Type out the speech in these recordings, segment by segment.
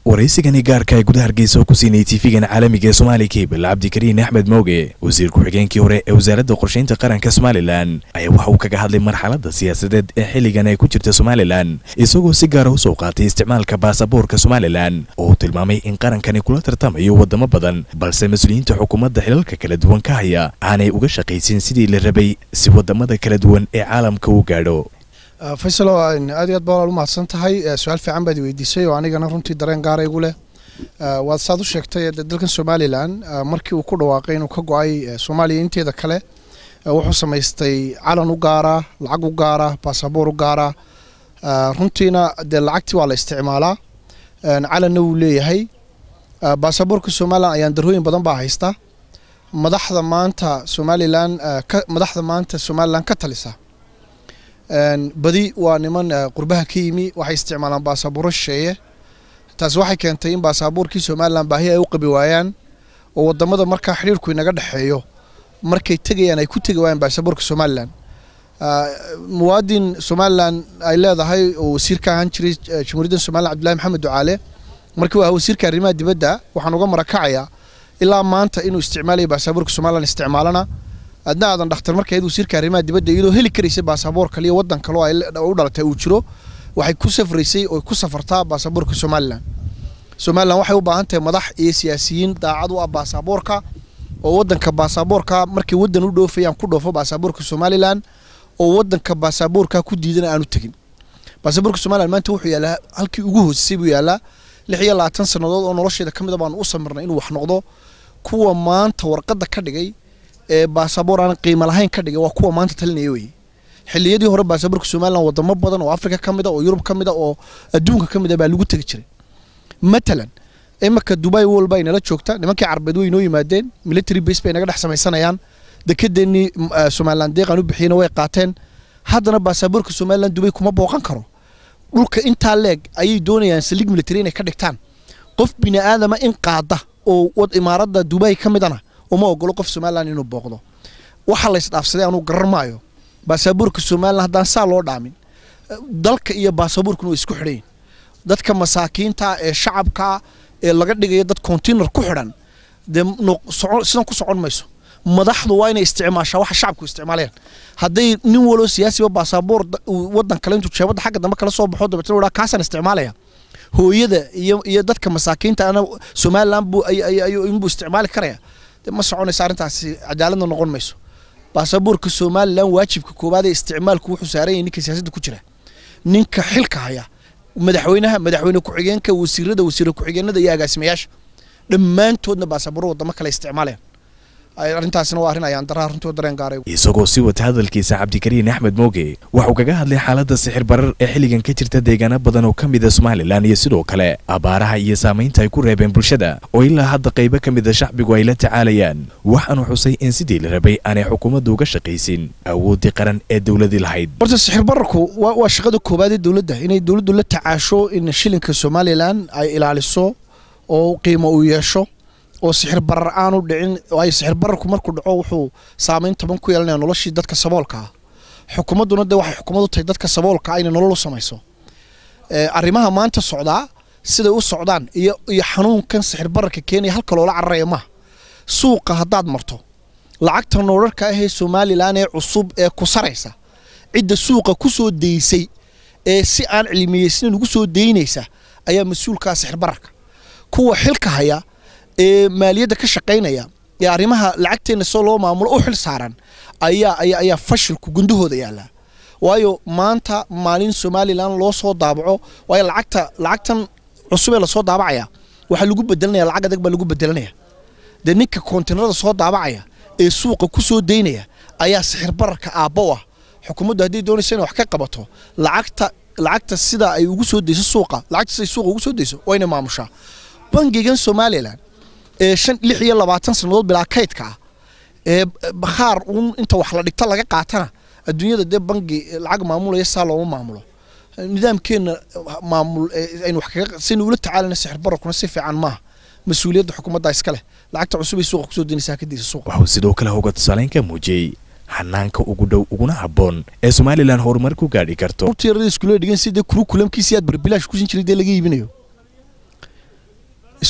waraysigani gaarka ee gudaha hargeysa oo ku siinayay tiifigan caalamiga ee soomaali kebel cabdikariin axmed mooge wasiir ku-xigeenkii hore ee wasaaradda qorshaynta qaranka somalilan ayaa waxa uu kaga hadlay marxaladda siyaasadeed ee xilligan ay ku jirta somalilan isagoo si gaara u soo qaatay isticmaalka baasaboorka somalilan oo uu tilmaamay in qarankani kula tartamayo waddamo badan balse mas-uuliyiinta xukuumadda xilalka kala duwan ka haya aanay uga shaqaysin sidii la rabay si waddamada kala duwan ee caalamka u gaadho faysalo aad iyo aad baa u mahadsan tahay su-aal fiican baad weydiisay oo anigana runtii dareen gaara igu leh waad saad u sheegtay dalkan somalilan markii uu ku dhawaaqay inuu ka go-ay soomaaliya inteeda kale wuxuu samaystay calan u gaara lacag u gaara baasaboor u gaara runtiina dee lacagtii waa la isticmaalaa calanna wuu leeyahay baasaboorka somalilan ayaan darooyin badan baa haysta madaxda maanta somalilan madaxda maanta somalilan ka talisa badi waa niman qurbaha ka yimi waxay isticmaalaan baasabuuro shisheeye taasi waxay keentay in baasabuurkii somalilan baahi ay u qabi waayaan oo wadamada markaa xidhiirku inaga dhexeeyo markay tegayaan ay ku tegi waayaan baasabuurka somalilan muwaadin somalilan ay leedahay oo wasiir ka ahaan jiray jamhuuriyadda somalilan cabdillahi maxamed ducaale markii waa wasiirka arrimaha dibadda waxaan uga marakacayaa ilaa maanta inuu isticmaalaya baasabuurka somalilan isticmaalana adna aadan dhakhtar markayd wasiirka arrimaha dibadda iyadoo heli karaysay baasaboor kale iyo waddan kale oo u dhalatay uu jiro waxay ku safraysay oo ku safartaa baasaboorka somalilan somalilan waxay u baahan tahay madax iyo siyaasiyiin daacad u ah baasaboorka oo waddanka baasaboorka markay waddan u dhoofayaan ku dhoofo baasaboorka somalilan oo waddanka baasaboorka ku diidana aanu tegin baasaboorka somalilan maanta wuxuu yaallaa halkii ugu hoosisay buu yaallaa lix iyo labaatan sannadood oo nolosheeda ka mid a baanu u samirnay inuu wax noqdo kuwa maanta warqadda ka dhigay ee baasaboor aan qiimo lahayn ka dhigay waa kuwa maanta talinaya weye xilliyadii hore baasaboorka somalilan wadamo badan oo afrika ka mid a oo yurub ka mid a oo adduunka ka mid a baa lagu tegi jiray matalan imika dubai walba ay nala joogta nimankii carbeed way inoo yimaadeen military base bay naga dhex samaysanayaan dekedeennii somalilan deeqan u bixiyena way qaateen haddana baasaboorka somalilan dubay kuma booqan karo dhulka intaa leeg ayay doonayaan saliig military inay ka dhigtaan qof bini aadama in qaada oo imaaradda dubai ka midana uma ogolo qof somalilan inuu booqdo waxa la isdhaafsaday anuu garan maayo baasaboorka somalilan haddaan saa loo dhaamin dalka iyo baasaboorkuna way isku xidhayin dadka masaakiinta ee shacabka ee laga dhigayo dad container ku xidhan dee sidan ku socon mayso madaxdu waa inay isticmaashaa waxa shacabku isticmaalayaan hadday nin waloo siyaasiba baasaboor waddan kale intuu jeebadda xagga dambe kala soo baxo dabeetna wadhaa kaasaan isticmaalaya hooyada iyo iyo dadka masaakiinta ana somalilan buu inbuu isticmaali karaya ma soconaysa arrintaasi cadaaladna noqon mayso baasaboorka somalilan waajibka koowaad ee isticmaalku wuxuu saaran yahay ninka siyaasadda ku jira ninka xilka haya madaxweynaha madaxweyne ku-xigeenka wasiirada wasiire ku-xigeenada iyo agaasimayaasha dhammaantoodna baasabooro wadamo kale isticmaalayaan arrintaasina waa arrin ayaan daraa runtii dareen gaaray isagoo sii wata hadalkiisa cabdikariin axmed mooge waxuu kaga hadlay xaaladda sixir barar ee xilligan ka jirta deegaano badan oo ka mida somalilan iyo sidoo kale abaaraha iyo saamaynta ay ku reebeen bulshada oo ilaa hadda qaybo ka mida shacbigu ay la tacaalayaan waxaanu xusay in sidii la rabay aanay xukuumaddu uga shaqaysin awooddii qaran ee dowladii lahayd horta sixir bararku waa shaqada koowaad ee dowladda inay dowladdu la tacaasho in shilinka somalilan ay ilaaliso oo qiimo uu yeesho oo sixir barar aanu dhicin waayo sixir bararku markuu dhaco wuxuu saameyn toban ku yeelanaya noloshii dadka saboolka ah xukuumadduna dee waxay xukuumad u tahay dadka saboolka ah inay nolol u samayso arrimaha maanta socdaa siday u socdaan iyo iyo xanuunkan sixir bararka keenaya halka loola cararaya maaha suuqa haddaad marto lacagta noorarka ahee somalilan ee cusub ee ku saraysa cidda suuqa ku soo daysay ee si aan cilmiyeysanin ugu soo daynaysa ayaa mas-uulkaa sixir bararka kuwa xilka haya ee maaliyadda ka shaqaynaya ee arrimaha lacagteenna soo loo maamulo u xil saaran ayaa ayaa ayaa fashilku gundahooda yaallaa waayo maanta maalin somalilan loo soo daabaco waayo lacagta lacagtan cusub ee lasoo daabacaya waxaa lagu bedelanaya lacag adag baa lagu bedelanaya dee ninka koontinarada soo daabacaya ee suuqa ku soo daynaya ayaa sixir bararka aabbo ah xukuumaddu hadday doonaysa inay wax ka qabato lacagta lacagta sida ay ugu soo dayso suuqa lacagta siday suuqa ugu soo dayso waa inay maamushaa bangigan somalilan ee shan lix iyo labaatan sannadood bilaa kaydka ah ee bakhaar uun inta wax la dhigto laga qaatana adduunyada dee bangi lacag maamulaya saa looma maamulo nidaamkeenna maamul aynu wax kaga saynu ula tacaalana sixir bararkuna si fiican maaha mas-uuliyadda xukuumadda iska leh lacagta cusub ay suuqa kusoo daynaysaa kadisa suuqa waxuu sidoo kale hoga tusaaleyn ka muujiyey xanaanka ugu dhow uguna habboon ee somalilan horumar ku gaadhi karto rurta yarada iskuullada dhigan sidee kurukulamkiisii aad barbilaash kusin jiray dee laga iibinayo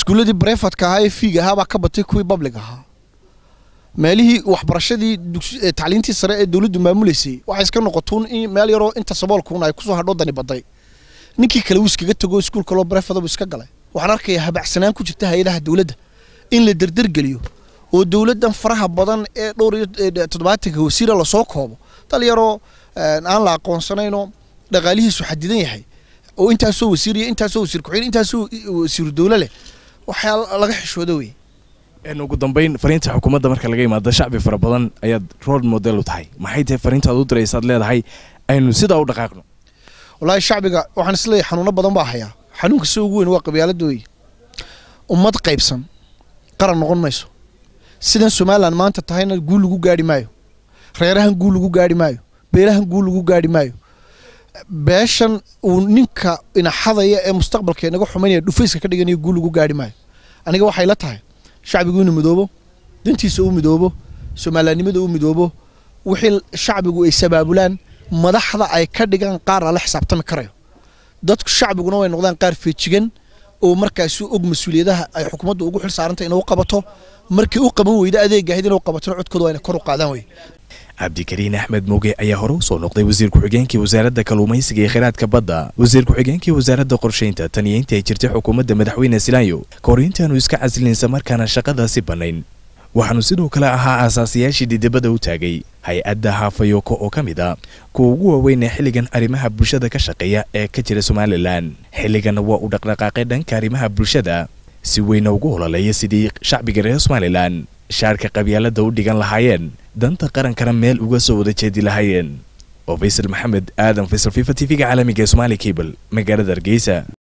iskuulladii brefadka ahaa ee fiiga ahaa baa ka batay kuwii public ahaa meelihii waxbarashadii tacliintii sare ee dowladdu maamuleysay waxay iska noqotuun in meel yaroo inta saboolkuun ay kusoo hadho dani baday ninkii kale wuu iskaga tago iskuulka loo brefada buu iska galay waxaan arkayaa habacsanaan ku jirta hay-adaha dowladda in la derdergeliyo oo dowladdan faraha badan ee dhowr iyo toddobaatanka wasiira lasoo koobo dal yaroo aan la aqoonsanaynoo dhaqaalihiisu xadidan yahay oo intaasoo wasiir iyo intaasoo wasiir ku-xigeen intaasoo wasiiru dowlo leh waxaa laga xishooda wey ugu dambeyn fariinta xukuumadda marka laga imaado shacbi fara badan ayaad role model u tahay maxay tahay fariinta aad u diraysaad leedahay aynu sidaa u dhaqaaqno wallaahi shacbiga waxaan isleeyahay xanuuno badan baa hayaa xanuunka si ugu weyn waa qabyaalada wey ummad qaybsan qaran noqon mayso sidan somalilan maanta tahayna guul lagu gaari maayo reerahan guul lagu gaari maayo beelahan guul lagu gaari maayo beeshan uu ninka inaxadaya ee mustaqbalka inaga xumaynaya dhufayska ka dhiganayo guul lagu gaari maayo aniga waxay la tahay shacbigu inuu midoobo dantiisa u midoobo soomaaliyannimada u midoobo wixii shacbigu ay sabaabulaan madaxda ay ka dhigaan qaar lala xisaabtami karayo dadku shacbiguna way noqdaan qaar feejigan oo markaasi og mas-uuliyadaha ay xukuumaddu ugu xil saarantay inuu qabato markii u qaban weyda adeegahid inuu qabatona codkooda waa inay kor u qaadaan wey cabdikariin axmed mooge ayaa hore u soo noqday wasiir ku-xigeenkii wasaaradda kalluumaysiga iyo kheyraadka badda wasiir ku-xigeenkii wasaaradda qorshaynta tan iyo intii ay jirtay xukuumadda madaxweyne silaayo ka hor intaanu iska casilinsa markaana shaqadaasi bannayn waxaanu sidoo kale ahaa aasaasiyaashii dhidibada u taagay hay-adda haafayoko oo ka mid a kuwa ugu waaweyn ee xilligan arrimaha bulshada ka shaqeeya ee ka jira somalilan xilliganna waa uu dhaqdhaqaaqay dhanka arrimaha bulshada si weyna ugu hololeeya sidii shacbiga reer somalilan shaarka qabyaalada u dhigan lahaayeen danta qarankana meel uga soo wada jeedi lahaayeen oo faysal maxamed aadan faysal fifa t v-ga caalamiga ee somaali cable magaalada hargeysa